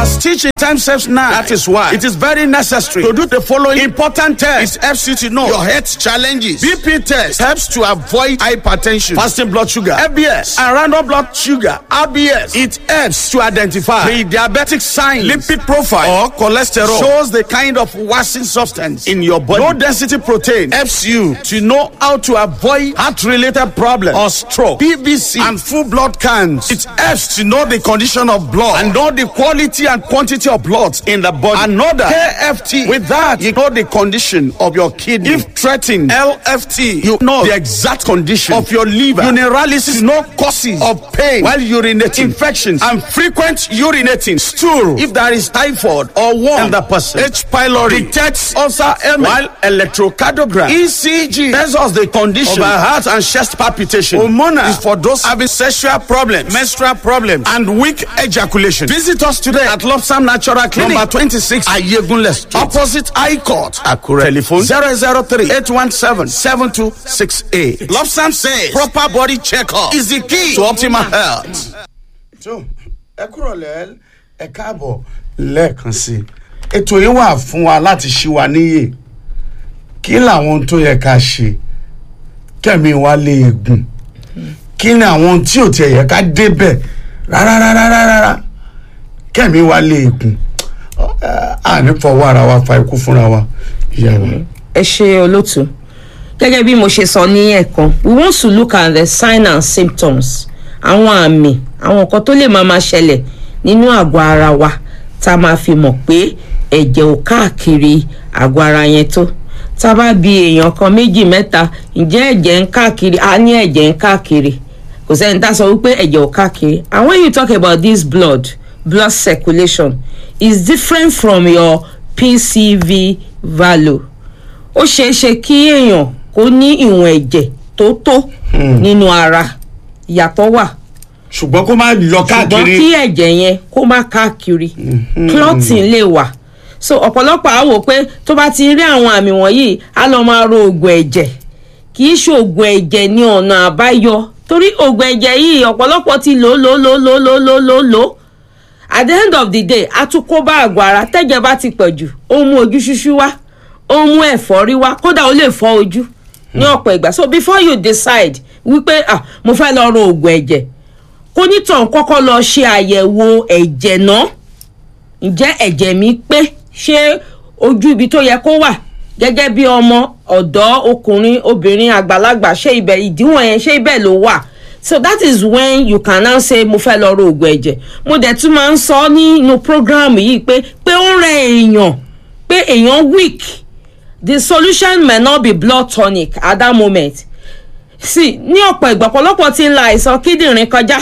As teaching time saves now, that is why it is very necessary to do the following important tests. It helps you to know your health challenges. BP test helps to avoid hypertension, fasting blood sugar, FBS, and random blood sugar, RBS. It helps to identify the diabetic signs, lipid profile, or cholesterol. Shows the kind of worsening substance in your body. Low density protein helps you to know how to avoid heart-related problems or stroke, PVC, and full blood counts. It helps to know the condition of blood and know the quality and quantity of blood in the body. Another KFT. With that, you know the condition of your kidney. If threatened, LFT, you know the exact condition of your liver. Urinalysis, no causes of pain while urinating, infections, and frequent urinating, stool. If there is typhoid or worm in the person, H. pylori detects ulcer ailment, while electrocardiogram, ECG, tells us the condition of our heart and chest palpitation. Hormonal is for those having sexual problems, menstrual problems, and weak ejaculation. Visit us today at Lobsam Natural Clinic, number 26, Ayegunle Street, opposite High Court, Akure. Telephone 003 817 7268. Lobsam says proper body checkup is the key to optimal health. tó ẹ kúrò lẹ ẹ káàbọ̀ lẹ́ẹ̀kan sí i ètò yìí wà fún wa láti ṣí wa níyè kí làwọn ohun tó yẹ ká ṣe kẹ́mi wa lè gùn kí ni àwọn ohun tí ò tiẹ̀ yẹ ká débẹ̀ rárá rárá rárá rárá kẹ́mi wa lè gùn à ní fọwọ́ ara wa fa ikú fúnra wa ìyá wa. ẹ ṣe olótú gẹ́gẹ́ bí mo ṣe sọ ní ẹ̀kan we want to look at the sign and symptoms àwọn àmì àwọn nǹkan tó lè máa máa ṣẹlẹ̀ nínú àgọ́ ara wa tá a máa fi mọ̀ pé ẹ̀jẹ̀ ò káàkiri àgọ́ ara yẹn tó tá a bá bi èèyàn kan méjì mẹ́ta ǹjẹ́ ẹ̀jẹ̀ ń káàkiri a ní ẹ̀jẹ̀ ń káàkiri kò sẹ́ni tá a sọ wípé ẹ̀jẹ̀ ò káàkiri and when you talk about this blood blood circulation is different from your pcv value ó ṣeé ṣe kí èèyàn kó ní ìwọ̀n ẹ̀jẹ̀ tó tó nínú ara ìyàtọ̀ wà ṣùgbọ́n kó má lọ ṣùgbọ́n káàkiri kí ẹ̀jẹ̀ yẹn kó má káàkiri clotting lè wà so ọ̀pọ̀lọpọ̀ á wò pé tó bá ti rí àwọn àmì wọ̀nyí á lọ máa ro oògùn ẹ̀jẹ̀ kì í ṣe oògùn ẹ̀jẹ̀ ní ọ̀nà àbáyọ torí oògùn ẹ̀jẹ̀ yìí ọ̀pọ̀lọpọ̀ ti lò lò lò lò lò lò lò lò at the end of the day a tún kó bá àgọ́ ara tẹ́jẹ̀ bá ti pọ̀ jù ó ń mú ojú ṣúṣú wá ó ń mú ẹ̀fọ́rí wá kódà ó lè fọ́ ojú ní ọ̀pọ̀ ìgbà so before you decide wípé ah mo fẹ́ lọ ro oògùn ẹ̀jẹ̀ kó nítàn kọ́kọ́ lọ ṣe àyẹ̀wò ẹ̀jẹ̀ náà ǹjẹ́ ẹ̀jẹ̀ mi pé ṣé ojú ibi tó yẹ kó wà gẹ́gẹ́ bí ọmọ ọ̀dọ́ ọkùnrin obìnrin àgbàlagbà ṣé ibẹ̀ ìdíwọ̀n yẹn ṣé ibẹ̀ ló wà so that is when you can now say mo fẹ́ lọ ro oògùn ẹ̀jẹ̀ mo dẹ̀ tún máa ń sọ nínú program yìí pé pé ó ń rẹ èèyàn pé èèyàn weak the solution may not be blood tonic at that moment sí ní ọ̀pọ̀ ìgbà ọ̀pọ̀lọpọ̀ ti ń la àìsàn kíndìnrín kọjá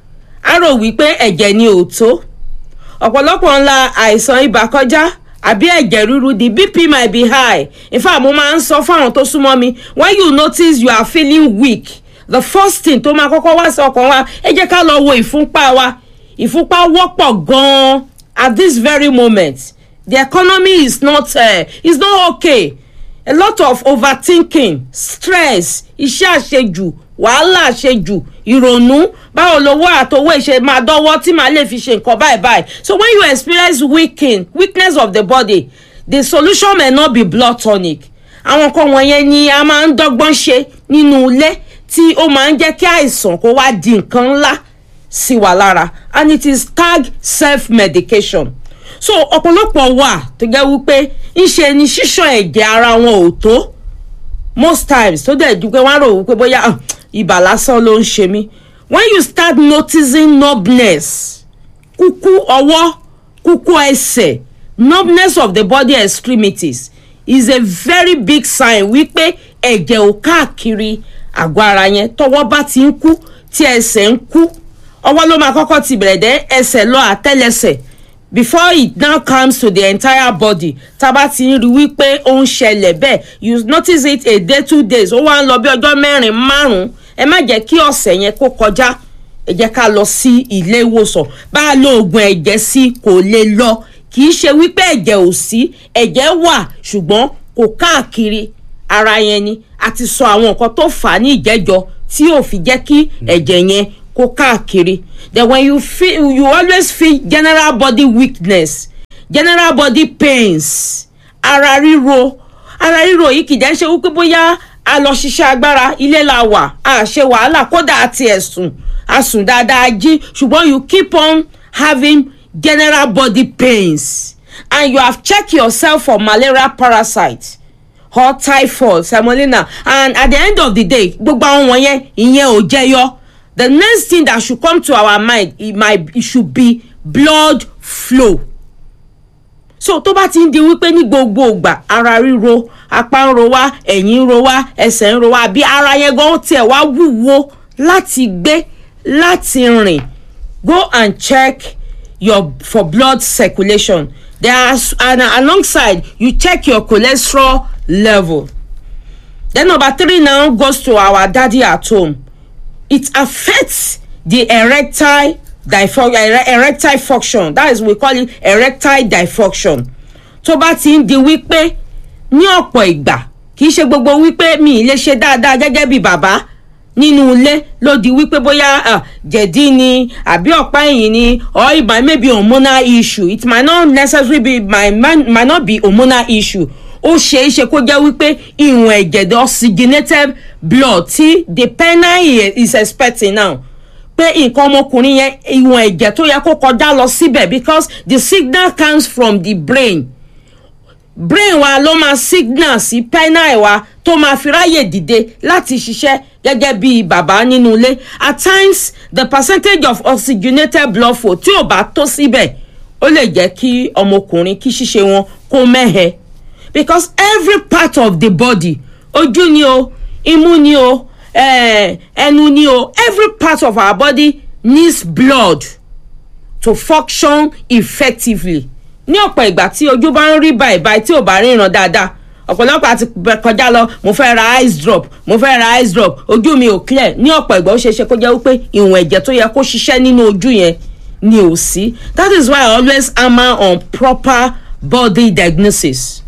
á rò wípé ẹ̀jẹ̀ ni ò tó ọ̀pọ̀lọpọ̀ ń la àìsàn ibà kọjá àbí ẹ̀jẹ̀ ríru the bp might be high in fact mo máa ń sọ fáwọn tó súnmọ́ mi when you notice you are feeling weak the first thing tó máa kọ́kọ́ wá sí ọkàn wa ẹ jẹ́ ká lọ wo ìfúnpá wa ìfúnpá wọ́pọ̀ gan-an at this very moment the economy is not uh, is not okay a lot of overthinking stress iṣẹ́ àṣejù wàhálà àṣejù ìrònú báwo lowó àtowó ìṣe máa dọ́wọ́ tí màá lè fi ṣe nǹkan báyìí báyìí so when you experience weakening weakness of the body the solution may not be blood tonic àwọn nǹkan wọ̀nyẹn ni a máa ń dọ́gbọ́n ṣe nínú ilé tí ó máa ń jẹ́ kí àìsàn kó wá di nǹkan ńlá sí wa lára and it is tag self medication so ọ̀pọ̀lọpọ̀ wà tó jẹ́ wípé ńṣe ni ṣíṣàn ẹ̀jẹ̀ ara wọn ò tó most times tó dẹ̀ ju pé wọ́n á rò wípé bóyá ah, ibà lásán ló ń ṣe mí when you start noticing numbness kúkú ọwọ́ kúkú ẹsẹ̀ numbness of the body extremities is a very big sign wípé ẹ̀jẹ̀ ò káàkiri àgọ́ ara yẹn tọwọ́ bá ti ń kú tí ẹsẹ̀ ń kú ọwọ́ ló máa kọ́kọ́ ti bẹ̀rẹ̀ dẹ́ ẹsẹ̀ lọ àtẹ́lẹsẹ̀ before it now comes to the entire body tába ti ń rí wípé ó ń ṣẹlẹ̀ bẹ́ẹ̀ you notice it a day two days ó wá ń lọ bí ọjọ́ mẹ́rin márùn-ún ẹ má jẹ́ kí ọ̀sẹ̀ yẹn kó kọjá ẹ jẹ́ ká lọ sí ilé ìwòsàn bá a lo oògùn ẹ̀jẹ̀ sí kò lè lọ kì í ṣe wípé ẹ̀jẹ̀ ò sí ẹ̀jẹ̀ wà ṣùgbọ́n kò káàkiri ara yẹn ni a ti sọ àwọn nǹkan tó fà á ní ìjẹ́jọ́ tí ò fi jẹ́ kí ẹ̀jẹ̀ yẹn kó káàkiri then when you feel you always feel general body weakness general body pains ara ríro ara ríro yìí kìí jẹ́ ṣe wípé bóyá a lọ ṣiṣẹ́ agbára ilé la wà a ṣe wàhálà kódà àti ẹ̀sùn a sùn dáadáa jí ṣùgbọ́n you keep on having general body pains and you have checked yourself for malaria parasite or typhoid salmonella and at the end of the day gbogbo àwọn wọ̀nyẹn ìyẹn ò jẹyọ the next thing that should come to our mind it might it should be blood flow so tó bá ti ń di wípé ní gbogbo ìgbà ara ríro apá ń ro wá ẹ̀yìn ń ro wá ẹsẹ̀ ń ro wá bí ara yẹn gan tiẹ̀ wá wúwo láti gbé láti rìn go and check your for blood circulation there are and alongside you check your cholesterol level then number three now goes to our daddy at home it affects the erectile dysfunction erectile function that is we call it erectile dysfunction tó bá ti ń di wípé ní ọ̀pọ̀ ìgbà kì í ṣe gbogbo wípé mi ì lè ṣe dáadáa gẹ́gẹ́ bí bàbá nínú ilé ló di wípé bóyá uh, jẹ̀dí ni àbí ọ̀pá ẹ̀yìn ni or it might maybe hormonal issue it might not necessarily be might, might not be hormonal issue ó ṣeé ṣe kó jẹ́ wípé ìwọ̀n ẹ̀jẹ̀ the oxygenated blood tí the penile is expecting now pé nǹkan ọmọkùnrin yẹn ìwọ̀n ẹ̀jẹ̀ tó yẹ kó kọjá lọ síbẹ̀ because the signal comes from the brain brain wa ló máa signal sí penile wa tó máa fi ráyè dìde láti ṣiṣẹ́ gẹ́gẹ́ bí bàbá nínú ilé at times the percentage of oxygenated blood flow tí ò bá tó síbẹ̀ ó lè jẹ́ kí ọmọkùnrin kí ṣíṣe wọn kó mẹ́hẹ because every part of the body ojú ni o imú ni o ẹnu ni o every part of our body needs blood to function effectively ní ọ̀pọ̀ ìgbà tí ojú bá ń rí báyìí báyìí tí ò bá ríran dáadáa ọ̀pọ̀lọpọ̀ àti kọjá lọ mo fẹ́ ra ice drop mo fẹ́ ra ice drop ojú mi ò clear ní ọ̀pọ̀ ìgbà ó ṣeé ṣe kó jẹ́ wípé ìwọ̀n ẹ̀jẹ̀ tó yẹ kó ṣiṣẹ́ nínú ojú yẹn ni ò sí that is why I always hammer on proper body diagnosis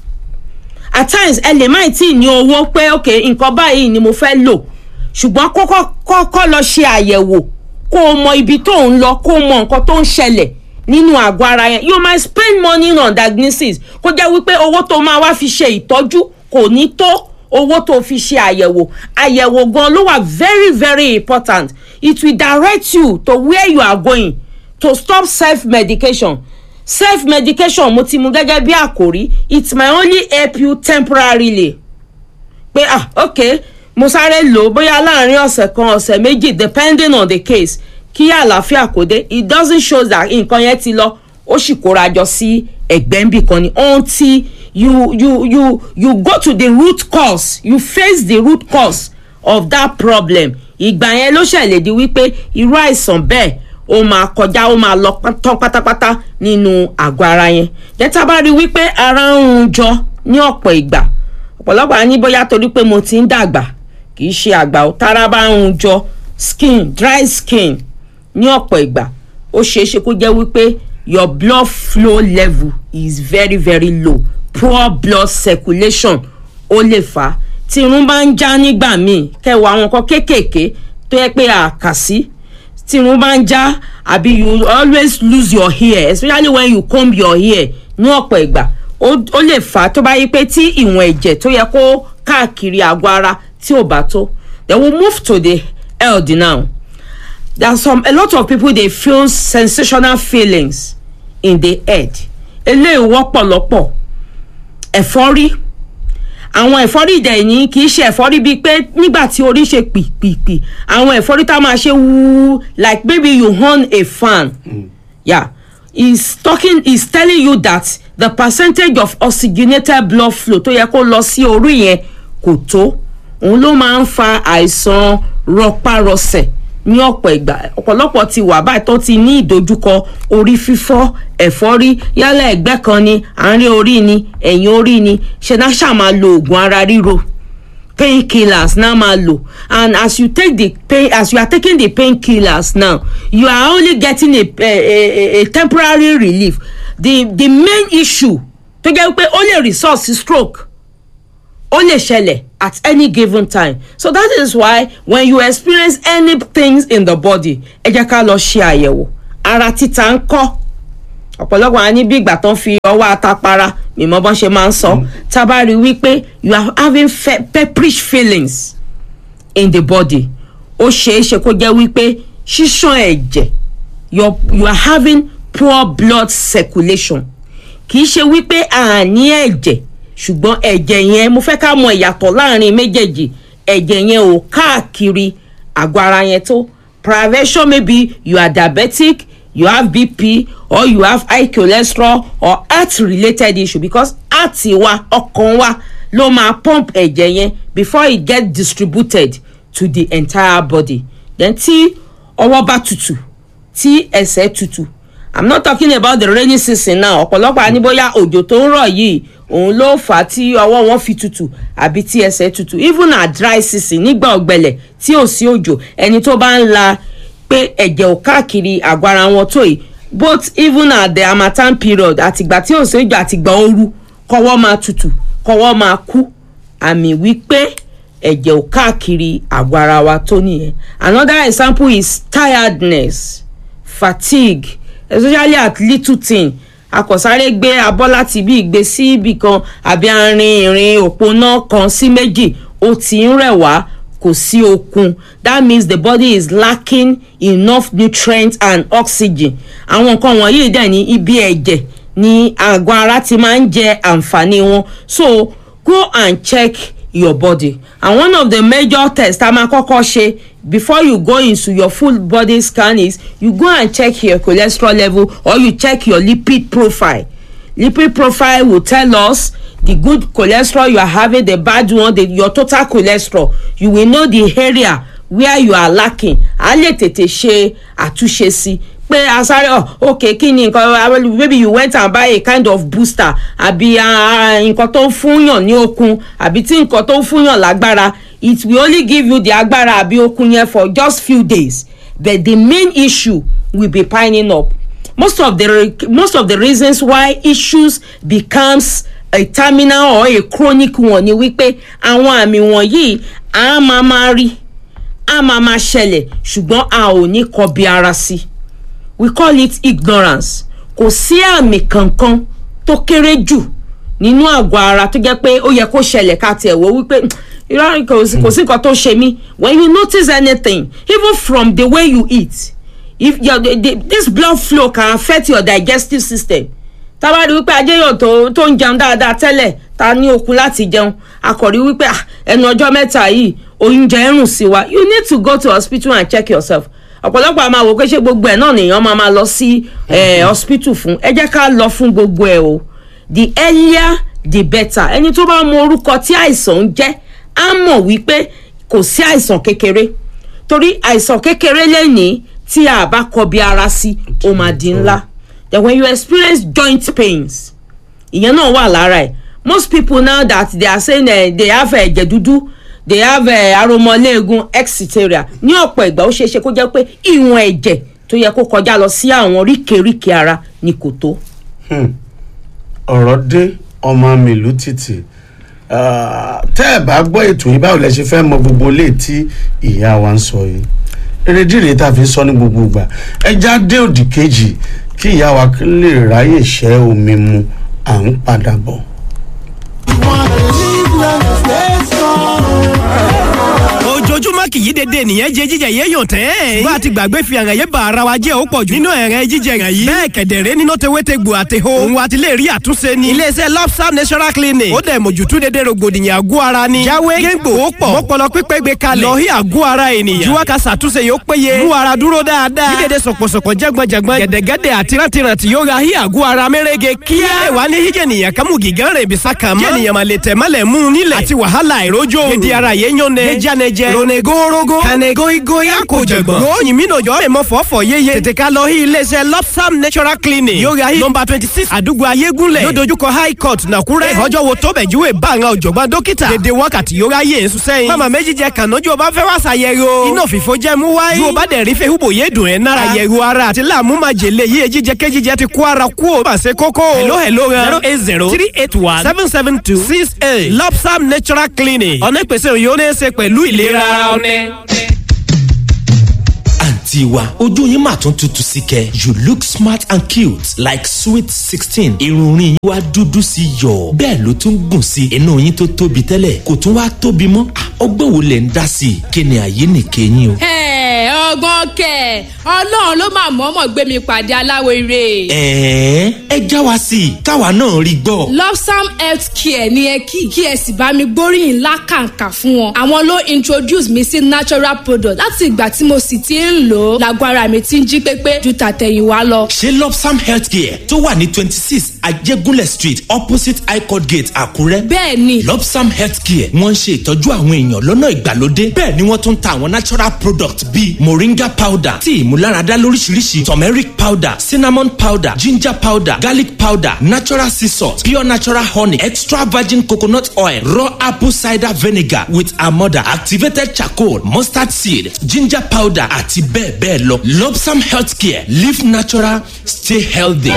at times ẹ lè má tí ì ní owó pé ok nǹkan báyìí ni mo fẹ́ lò ṣùgbọ́n kọ́kọ́ kọ́kọ́ lọ ṣe àyẹ̀wò kó o mọ ibi tó ń lọ kó o mọ nǹkan tó ń ṣẹlẹ̀ nínú àgọ́ ara yẹn you might spend money on diagnosis kó jẹ́ wípé owó tó máa wá fi ṣe ìtọ́jú kò ní tó owó tó fi ṣe àyẹ̀wò àyẹ̀wò gan ló wà very very important it will direct you to where you are going to stop self medication self medication mo ti mu gẹ́gẹ́ bí àkòrí it might only help you temporarily pé ah ok mo sáré lò ó bóyá láàrin ọ̀sẹ̀ kan ọ̀sẹ̀ méjì depending on the case kí àlàáfíà kò dé it doesn't show that nǹkan yẹn ti lọ ó sì kóra jọ sí ẹgbẹ́ nbì kan ni until you you you you go to the root cause you face the root cause of that problem ìgbà yẹn ló ṣẹlẹ̀ di wípé irú àìsàn bẹ́ẹ̀ ó máa kọjá ó máa lọ tán pátápátá nínú àgọ́ ara yẹn jẹ́tà bá rí wípé ara ń run jọ ní ọ̀pọ̀ ìgbà ọ̀pọ̀lọpọ̀ á ní bóyá torí pé mo ti ń dàgbà kì í ṣe àgbà ó tára bá ń run jọ skin dry skin ní ọ̀pọ̀ ìgbà ó ṣeé ṣe kó jẹ́ wípé your blood flow level is very very low poor blood circulation ó lè fà á tí irun bá ń já nígbà míì kẹwàá àwọn nǹkan kéékèèké tó yẹ pé àkàsí tí irun bá ń já àbí you always lose your hair especially when you comb your hair ní ọ̀pọ̀ ìgbà ó lè fà á tó bá yí pé tí ìwọ̀n ẹ̀jẹ̀ tó yẹ kó káàkiri àgọ́ ara tí ò bá tó then we move to the health now there are some a lot of people dey feel sensational feelings in the head eléyìí wọ́pọ̀ lọ́pọ̀ ẹ̀fọ́rí àwọn ẹ̀fọ́rí ìdẹ̀yìn kì í ṣe ẹ̀fọ́rí bíi pé nígbà tí orí ṣe pìpìpì àwọn ẹ̀fọ́rí tá a máa ṣe wúú like maybe you on a fan mm. yeah he's talking he's telling you that the percentage of oxygenated blood flow tó yẹ kó lọ sí orí yẹn kò tó òun ló máa ń fa àìsàn rọpárọsẹ̀ ní ọ̀pọ̀ ìgbà ọ̀pọ̀lọpọ̀ ti wà báyìí tó ti ní ìdojúkọ orí fífọ́ ẹ̀fọ́rí yálà ẹ̀gbẹ́ kan ni àárín orí ni ẹ̀yìn orí ni ṣe náà ṣáà máa lo oògùn ara ríro pain killers náà máa lò and as you take the pain as you are taking the pain killers now you are only getting a a a, a temporary relief the the main issue tó jẹ́ pé ó lè result sí stroke ó lè ṣẹlẹ̀ at any given time so that is why when you experience any things in the body ẹ jẹ́ ká lọ ṣe àyẹ̀wò ara títa ń kọ́ ọ̀pọ̀lọpọ̀ á ní bí ìgbà tán fi ọwọ́ atapara mímọ́ bọ́n ṣe máa ń sọ tá a bá rí i wípé you are having fe pepperish feelings in the body ó ṣeé ṣe kó jẹ́ wípé ṣíṣàn ẹ̀jẹ̀ you you are having poor blood circulation kì í ṣe wípé àní ẹ̀jẹ̀ ṣùgbọ́n ẹ̀jẹ̀ yẹn mo fẹ́ ká mọ ìyàtọ̀ láàrin méjèèjì ẹ̀jẹ̀ yẹn ò káàkiri àgọ́ ara yẹn tó privation maybe you are diabetic you have bp or you have high cholesterol or heart related issue because heart wa ọkàn wa ló máa pump ẹ̀jẹ̀ yẹn before it get distributed to the entire body then tí ọwọ́ bá tutù tí ẹsẹ̀ tutù i'm not talking about the rainy season now ọ̀pọ̀lọpọ̀ á ní bóyá òjò tó ń rọ̀ yìí òun ló fà á tí ọwọ́ wọn fi tutù àbí tí ẹsẹ̀ tutù even at dry season nígbà ọ̀gbẹlẹ̀ tí ò sí òjò ẹni tó bá ń la pé ẹ̀jẹ̀ ò káàkiri àgọ́ ara wọn tó yìí both even at the harmattan period àtìgbà tí ò sí òjò àtìgbà ooru kọ́wọ́ máa tutù kọ́wọ́ máa kú àmì wípé ẹ̀jẹ̀ ò káàkiri àgọ́ ara wa tó nìyẹn another example is tiredness fatigue especially at little thing akọ̀sáré gbé abọ́ láti bí ìgbé sí ibì kan àbí arin ìrìn òpónà kan sí méjì ó ti ń rẹ̀ wá kò sí okun that means the body is lacking enough nutrients and oxygen àwọn nǹkan wọ̀nyí dẹ̀ ní ibi ẹ̀jẹ̀ ní àgọ́ ara ti máa ń jẹ àǹfààní wọn so go and check your body and one of the major tests tá a máa kọ́kọ́ ṣe before you go into your full body scan is you go and check your cholesterol level or you check your lipid profile lipid profile will tell us the good cholesterol you are having the bad one the your total cholesterol you will know the area where you are lacking a lè tètè ṣe àtúnṣe sí pé asáré ọ ok kí ni nǹkan maybe you went and buy a kind of booster àbí nǹkan tó ń fúnyàn ní okun àbí tí nǹkan tó ń fúnyàn lágbára it will only give you the agbára àbí okun yẹn for just few days but the main issue will be piling up most of the most of the reasons why issues becomes a terminal or a chronic one ni wípé àwọn àmì wọ̀nyí a máa máa rí a máa máa ṣẹlẹ̀ ṣùgbọ́n a ò ní kọbi ara sí i we call it ignorance kò sí àmì kankan tó kéré jù nínú àgọ́ ara tó jẹ́ pé ó yẹ kó ṣẹlẹ̀ ká tiẹ̀ wò wípé irọ́ kò sí nǹkan tó ṣe mí when you notice anything even from the way you eat if your the, the, this blood flow can affect your digestive system tábà rí wípé ajéyàn tó tó ń jẹun dáadáa tẹ́lẹ̀ ta ní okun láti jẹun akọ̀rí wípé ẹnu ọjọ́ mẹ́ta yìí oúnjẹ ń rùn sí wa you need to go to hospital and check yourself ọ̀pọ̀lọpọ̀ a máa wò pé ṣé gbogbo ẹ̀ náà nìyẹn máa máa lọ sí hospital fún ẹ jẹ́ ká lọ fún gbogbo ẹ̀ o the earlier the better ẹni tó bá mọ orúkọ tí àìsàn ń jẹ́ á mọ̀ wípé kò sí àìsàn kékeré torí àìsàn kékeré lẹ́nìí tí a bá kọbi ara sí ó máa di ńlá then when you experience joint pains ìyẹn náà wà lára ẹ̀ most people now that they are saying uh, they have ẹ̀jẹ̀ uh, dúdú they have uh, aromọléegun etc ní ọ̀pọ̀ ìgbà ó ṣeéṣe kó jẹ́ pé ìwọ̀n ẹ̀jẹ̀ tó yẹ kó kọjá lọ sí àwọn ríkèríkè ara ni kò tó. ọ̀rọ̀ dé ọmọ mi ìlú títì tẹ́ ẹ̀ bá gbọ́ ètò yìí báwo lẹ ṣe fẹ́ mọ gbogbo ilé tí ìyá wa ń sọ yìí erédìrè tá a fi sọ ní gbogbo ìgbà ẹja dé òdì kejì kí ìyá wa lè ráyè ṣẹ́ omi mu à ń padà bọ̀. ojoojúmọ́ kì í dédé nìyẹn jẹ jíjẹ yé yàn tẹ́. bá a ti gbàgbé fi àràn yé ba ara wa jẹ́ ó pọ̀ jù. nínú ẹ̀rẹ́ jíjẹ rẹ̀ yìí. bẹ́ẹ̀ kẹ̀dẹ̀rẹ́ nínú tewéte gbò àti ho. òun àti lè rí àtúnṣe ni. iléeṣẹ́ lobster natural clinic. ó dẹ̀ mójútó dédé rògbòdìyàn àgọ́ ara ni. jáwé géńgbò ó pọ̀. mọ́pọlọ pípẹ́ gbé kalẹ̀. lọ́hí àgọ́ ara ènìyàn. juwa ka ṣàtúnṣe yóò péye. mú ara dúró dáadáa. kí dédé sọ̀pọ̀sọ̀pọ̀ jẹ́gbọ̀njẹ̀gbọ̀n. gẹ̀dẹ̀gẹ̀dẹ̀ àti rántìrántì yóò ra hí àgọ́ ara mẹ́rẹ́gẹ kíá. ẹ wà ní híjẹ̀ nìyẹn kámú gígán rẹ̀ bisá kan mọ́. jẹ́ nìyẹn máa lè tẹ̀ mọ́lẹ̀ mú nílẹ̀. àti wàhálà ìrójó. gidi ara yẹn yán nẹ. gẹ́jánẹjẹ. ronego gorogo. kànẹ́ goigoy àkójọgbọ̀n. ròyìn mi nàjọ́ èèmọ̀ fọ́fọ́ yéye. tètè ká lọ sí iléeṣẹ́ lopsam natural clinic. yóò ra yìí nọmba twenty six àdúgbò ayégúnlẹ̀. yóò dojúkọ high court nàkúrẹ́. ọjọ́ wo tó bẹ̀júwe bá àwọn ọ̀jọ̀gbọ́n dókítà. dédé wákàtí yóò ra yéé sùn sẹ́yìn. mama méjì jẹ kànájú ọba fẹ́ wá ṣàyẹ̀wò. iná òfìfo jẹ́ mú wáyé. yóò bá dẹ̀ rí fẹ́ húbò yé dùn ẹ̀ nára. àyẹ̀wò ara àti láàmú máa jèlé yíyẹ jíjẹ kéjíjẹ ti kó ara kú ò. pàṣẹ kókó. hello hello zero eight zero three eight one seven seven two six eight lopsam natural clinic. ọ̀nà ìpèsè òyìn ó ní í ṣe pẹ̀lú ìlera ara ọ̀nẹ́. àǹtí wa ojú yín mà tún tutù sí kẹ you look smart and cute like sweet sixteen irun orin yín wá dúdú sí yọ bẹ́ẹ̀ ló tún gùn sí inú yín tó tóbi tẹ́lẹ̀ kò tún wá tóbi mọ́ Ah, ọgbọ́n wo lẹ̀ ń dá sí i kí ni àyè nìkẹyìn o. Ẹ, ọgbọ́n kẹ̀ ọlọ́run ló máa mọ̀ọ́mọ̀ gbé mi pàdé aláwo ire. ẹ̀ẹ́ ẹ já wa sí i káwa náà rí gbọ́. lopsam health care ni ẹ kí kí ẹ sì bá mi gbóríyìn lákàǹkà fún wọn. àwọn ló introduce mi sí natural product láti ìgbà tí mo sì ti ń lò ó lágbo ara mi ti ń jí pépé ju tàtẹ̀yìnwá lọ. ṣé lopsam healthcare tó wà ní twenty six ajégúnlẹ̀ street opposite highcourt gate àkúrẹ́. bẹ́ẹ̀ ni lopsam healthcare wọ́n ń ṣe ìtọ́jú àwọn èèyàn lọ́nà ìgbàlódé bẹ́ẹ̀ ni wọ́n tún ń ta àwọn natural products bíi moringa powder tí ìmúláradá lóríṣiríṣi turmeric powder cinnamon powder ginger powder garlic powder natural sea salt pure natural honey extra virgin coconut oil raw apple cider vinegar with amọ̀dà activated charcoal mustard seed ginger powder àti bẹ́ẹ̀ bẹ́ẹ̀ lọ lopsam healthcare live natural stay healthy.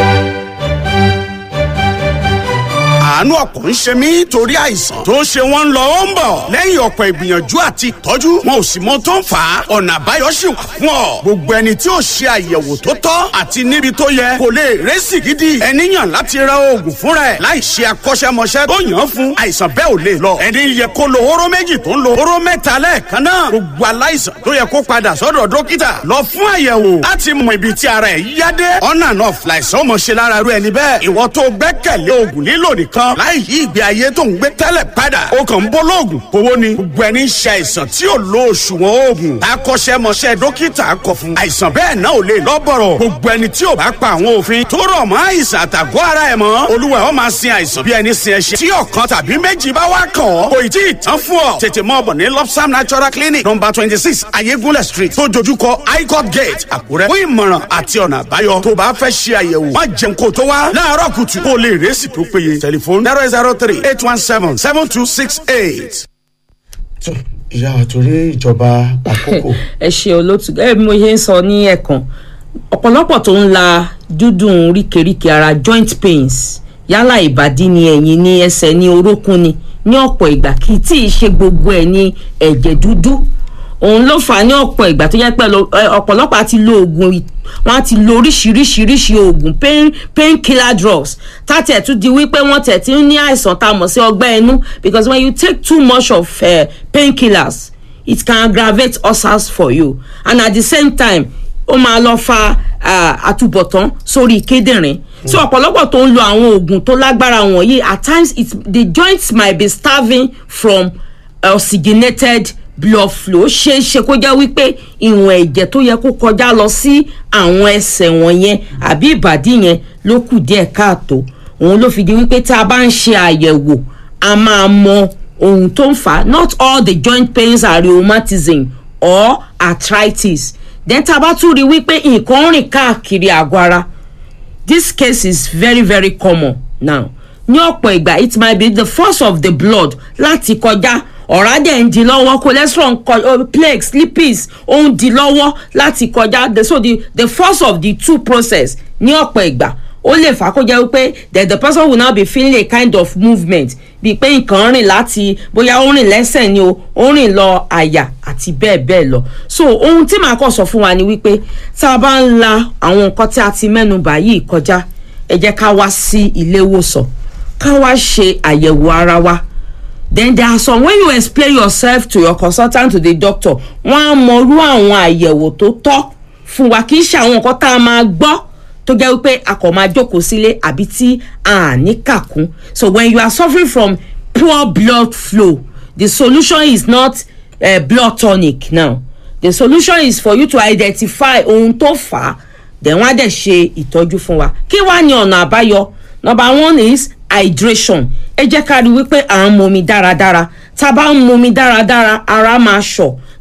àánú ọkàn ń ṣe mí torí àìsàn tó ń ṣe wọ́n ń lọ ó ń bọ̀ lẹ́yìn ọ̀pọ̀ ìgbìyànjú àti ìtọ́jú wọn ò sì mọ tó ń fà á ọ̀nà àbáyọ sì wà fún ọ gbogbo ẹni tí ò ṣe àyẹ̀wò tó tọ́ àti níbi tó yẹ kò lè rẹ́sì gidi ẹni yàn láti ra oògùn fúnra ẹ̀ láì ṣe akọ́ṣẹ́mọṣẹ́ tó yàn án fún àìsàn bẹ́ẹ̀ ò lè lọ ẹni yẹ kó lo hóró méjì tó ń lo hóró mẹ́ta lẹ́ẹ̀kan náà gbogbo aláìsàn tó yẹ kó padà sọ́dọ̀ dókítà lọ fún àyẹ̀wò láti mọ ibi tí ara ẹ̀ yá dé ọ̀nà náà fìlàìsàn ọmọ ṣe lára rú ẹni bẹ́ẹ̀ ìwọ tó gbẹ́kẹ̀lé oògùn lílò nìkan láì yí ìgbé ayé tó ń gbé tẹ́lẹ̀ padà ó kàn ń bọ́ lóògùn kówó ni gbogbo ẹni ń ṣe àìsàn tí ò lo òṣùwọ̀n oògùn akọ́ṣẹ́mọṣẹ́ dókítà kọ fún àìsàn bẹ́ẹ̀ náà ò lè lọ́bọ̀rọ̀ gbogbo ẹni tí ò bá pa àwọn òfin tó rọ̀ mọ́ àìsàn àtàgọ́ ara ẹ̀ mọ́ olúwa ó máa sin àìsàn bí ẹni sin ẹṣin tí ọ̀kan tàbí méjì bá wá kàn ọ́ kò ì tí ì tán fún ọ tètè mọ́ ọ̀bọ̀ ní lopsam natural clinic number twenty six ayégúnlẹ̀ street tó dojúkọ highcourt gate àkúrẹ́ fún ìmọ̀ràn àti ọ̀nà àbáyọ tó bá fẹ́ ṣe àyẹ̀wò má jẹun kó tó wá láàárọ̀ kùtù kó lè rẹ́sì tó péye tẹlifóònù zero zero three eight one seven seven two six eight. tó ìyá àtòrí ìjọba àkókò ẹ ṣe olótú gẹ́gẹ́ bí mo ṣe ń sọ ní ẹ̀kan ọ̀pọ̀lọpọ̀ tó ń la dúdùn ríkèríkè ara joint pains yálà ìbàdí ni ẹ̀yìn ni ẹsẹ̀ ni orókún ni ní ọ̀pọ̀ ìgbà kì í tí ì ṣe gbogbo ẹ̀ ní ẹ̀jẹ̀ dúdú òun ló fà á ní ọ̀pọ̀ ìgbà tó jẹ́ pé lo- ẹ, ọ̀pọ̀lọpọ̀ àti lo oògùn ì- wọ́n á ti lo oríṣiríṣiríṣi oògùn pain pain killer drugs tàtẹ̀ tún di wípé wọ́n tẹ̀ tí ń ní àìsàn tá a mọ̀ sí ọgbẹ́ inú because when you take too much of uh, pain killers it can aggravate ulcers for you and at the same time ó máa lọ fa ah, àtúbọ̀tán sórí kíndìnrín so ọ̀pọ̀lọpọ̀ tó ń lo àwọn oògùn tó lágbára wọ̀nyí at times it, the joints might be starving from oxygenated blood flow ṣe é ṣe kó jẹ́ wípé ìwọ̀n ẹ̀jẹ̀ tó yẹ kó kọjá lọ sí àwọn ẹsẹ̀ wọ̀nyẹn àbí ìbàdí yẹn ló kù díẹ̀ káàtó òun ló fi di wípé tá a bá ń ṣe àyẹ̀wò a máa mọ ohun tó ń fà á not all the joint pains are rheumatism or arthritis then tá a bá tún rí wípé nǹkan ń rìn káàkiri àgọ́ ara this case is very very common now ní ọ̀pọ̀ ìgbà it might be the force of the blood láti kọjá ọ̀rá dẹ̀ ń di lọ́wọ́ cholesterol ń kọ oh, plaques lipids ó ń di lọ́wọ́ láti kọjá the, so the, the force of the two process ní ọ̀pọ̀ ìgbà ó lè fà á kó jẹ́ wípé that the person will now be feeling a kind of movement bíi pé nǹkan rìn láti bóyá ó rìn lẹ́sẹ̀ ni o ó rìn lọ àyà àti bẹ́ẹ̀ bẹ́ẹ̀ lọ so ohun tí màá kọ́ sọ fún wa ni wípé tá a bá ń la àwọn nǹkan tí a ti mẹ́nu bà yìí kọjá ẹ jẹ́ ká wá sí ilé ìwòsàn ká wá ṣe àyẹ̀wò ara wa then there are some when you explain yourself to your consultant to the doctor wọ́n á mọrú àwọn àyẹ̀wò tó tọ́ fún wa kì í ṣe àwọn nǹkan tá a máa gbọ́ tó jẹ́ wípé a kò máa jókòó sílé àbí tí a ní kàkún so when you are suffering from poor blood flow the solution is not uh, blood tonic now the solution is for you to identify ohun tó fà á then wọ́n á dẹ̀ ṣe ìtọ́jú fún wa kí wàá ní ọ̀nà àbáyọ number one is hydration ẹ jẹ́ ká rí wípé à ń momi dáradára tá a bá ń momi dáradára ara máa ṣọ̀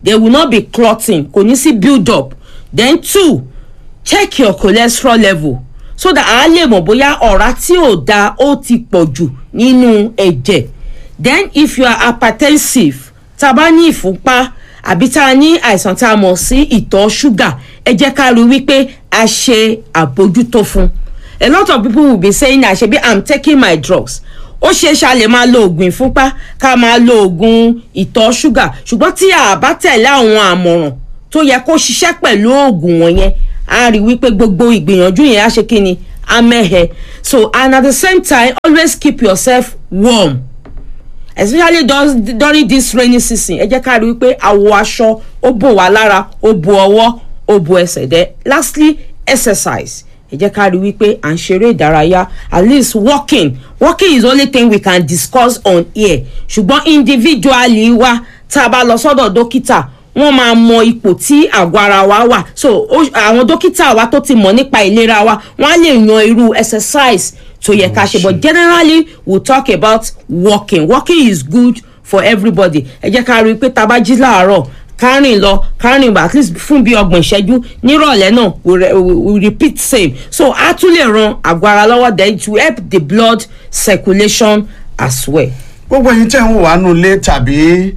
there will not be clotting kò ní sí build up then two check your cholesterol level so that a lè mọ̀ bóyá ọ̀rá tí ò da ó ti pọ̀ jù nínú ẹ̀jẹ̀ then if you are hypertensive tá a bá ní ìfúnpá àbí tá a ní àìsàn tá a mọ̀ sí ìtọ̀ ṣúgà ẹ jẹ́ ká rí wípé a ṣe àbójútó fún a lot of people will be saying na ṣebi i'm taking my drugs ó ṣeé ṣe a lè máa lo oògùn ìfúnpá ká máa lo oògùn ìtọ̀ ṣúgà ṣùgbọ́n tí a bá tẹ̀lé àwọn àmọ̀ràn tó yẹ kó ṣiṣẹ́ pẹ̀lú oògùn wọ̀nyẹn a rí wípé gbogbo ìgbìyànjú yẹn á ṣe kí ni á mẹ́hẹ so and at the same time always keep yourself warm especially those, during this rainy season ẹ jẹ́ ká rí wípé àwọ̀ aṣọ ó bò wá lára ó bo ọwọ́ ó bo ẹsẹ̀ dẹ́ lastly exercise ẹ jẹ́ ká rí wípé à ń ṣeré ìdárayá at least walking walking is the only thing we can discuss on here ṣùgbọ́n individually wa tá a bá lọ sọ́dọ̀ dókítà wọ́n máa mọ ipò tí àgọ́ ara wa wà so àwọn dókítà wa tó ti mọ̀ nípa ìlera wa wọ́n á lè yan irú exercise tó yẹ ká ṣe but generally we we'll talk about walking walking is good for everybody ẹ jẹ́ ká rí i pé tá a bá jí láàárọ̀ kárìn lọ kárìn bá at least fún bí ọgbọ̀n ìṣẹ́jú nírọ̀lẹ́ náà we, re, we, we repeat same so a tún lè ran àgọ́ ara lọ́wọ́ then to help the blood circulation as well. gbogbo ẹyin tẹ́ ń wò wá nù lé tàbí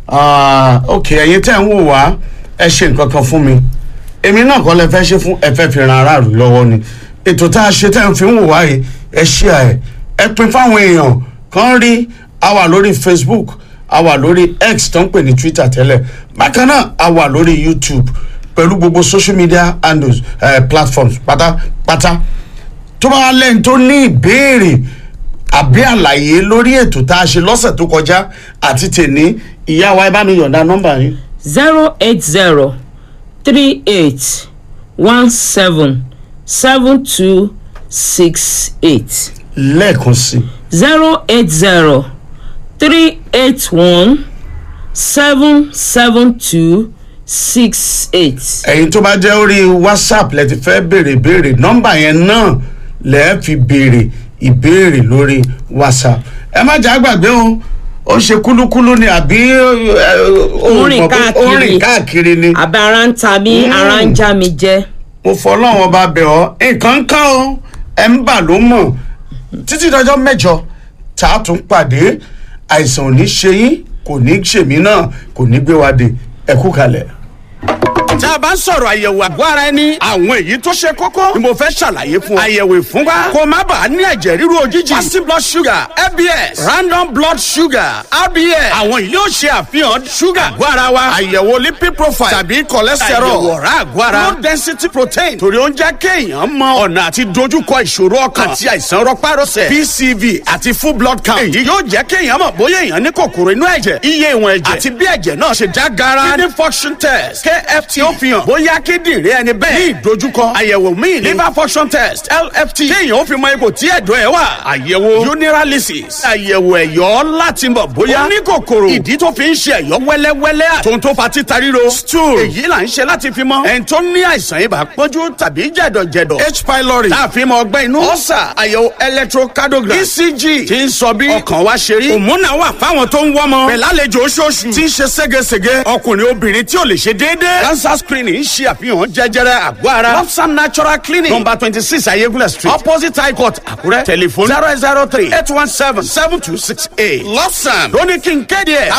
ok ẹyin tẹ́ ń wò wá ẹ ṣe nǹkan kan fún mi èmi náà kọ́ lẹ fẹ́ ṣe fún ẹ fẹ́ fi ran aráàlú lọ́wọ́ ni ètò tá a ṣe tẹ́ ń fi ń wò wá yìí ẹ ṣí ẹ ẹ pin fáwọn èèyàn kan rí a wà lórí facebook a wà lórí x tó ń pè ní twitter tẹ́lẹ̀ bákan náà a wà lórí youtube pẹ̀lú gbogbo social media handles uh, platforms pátápátá tó bá lẹ́yìn tó ní ìbéèrè àbí àlàyé lórí ètò tá a ṣe lọ́sẹ̀ tó kọjá àti tèní ìyá wa ẹ bá mi yọ̀ǹda nọ́mbà yín. zero eight zero three eight one seven seven two six eight lẹ́ẹ̀kan sí. zero eight zero three eight one seven seven two six eight. ẹ̀yin tó bá jẹ́ orí whatsapp lẹ ti fẹ́ béèrè béèrè nọ́mbà yẹn náà lẹ́ẹ̀ fi béèrè ìbéèrè lórí whatsapp ẹ má jà gbàgbé o ó ṣe kúlúkúlú ni àbí orin káàkiri orin káàkiri ni àbí ara ń ta mí ara ń já mi jẹ. mo fọlọ́wọ́n bá bẹ̀ ọ́ nǹkan kan o ẹ̀ ń bà ló mọ̀ títí dọjọ́ mẹ́jọ tá a tún pàdé àìsàn ò ní ṣe yín kò ní ṣèmí náà kò ní gbé wa dé ẹ kú kalẹ̀. tá a bá ń sọ̀rọ̀ àyẹ̀wò àgọ́ ara ẹni àwọn èyí tó ṣe kókó ni mo fẹ́ ṣàlàyé fún ọ. àyẹ̀wò ìfúnpá kó má bàa ní ẹ̀jẹ̀ ríru òjijì fasting blood sugar fbs random blood sugar rbs àwọn yìí yóò ṣe àfihàn sugar àgọ́ ara wa àyẹ̀wò lipid profile tàbí cholesterol àyẹ̀wò ọ̀rá àgọ́ ara low density protein torí ó ń jẹ́ kéèyàn mọ ọ̀nà àti dojúkọ ìṣòro ọkàn àti àìsàn rọpárọsẹ̀ pcv àti full blood count èyí yóò jẹ́ kéèyàn mọ̀ bóyá èèyàn ní kòkòrò inú ẹ̀jẹ̀ iye ìwọ̀n ẹ̀jẹ̀ àti bí ẹ̀jẹ̀ náà ṣe já gara kidney function test kft ó fi hàn bóyá kíndìnrín ẹni bẹ́ẹ̀ ní ìdojúkọ àyẹ̀wò míì liver function test lft kéèyàn ó fi mọ ipò tí ẹ̀dọ̀ ẹ̀ wà àyẹ̀wò urinalysis àyẹ̀wò ẹ̀yọ́ láti mọ̀ bóyá ó ní kòkòrò ìdí tó fi ń ṣe ẹ̀yọ́ wẹ́lẹ́wẹ́lẹ́ àtòun tó fa títa ríro stool èyí là ń ṣe láti fi mọ ẹni tó ní àìsàn ibà pọ́njú tàbí jẹ̀dọ̀jẹ̀dọ̀ h pylori tá a fi mọ ọgbẹ́ inú ọ̀sà àyẹ̀wò electrocardiogram ecg ti ń sọ bí ọkàn wa ṣe rí òmùnà wà fáwọn tó ń wọ́mọ pẹ̀lálejò oṣooṣù tí ń ṣe ségesège ọkùnrin obìnrin tí ò lè ṣe déédéé cancer screening ń ṣe àfihàn jẹjẹrẹ àgọ́ ara lopsam natural clinic number twenty six ayégúnlẹ̀ street opposite high court àkúrẹ́ telephone zero zero three eight one seven seven two six eight lopsam lóní kí n kéde ẹ̀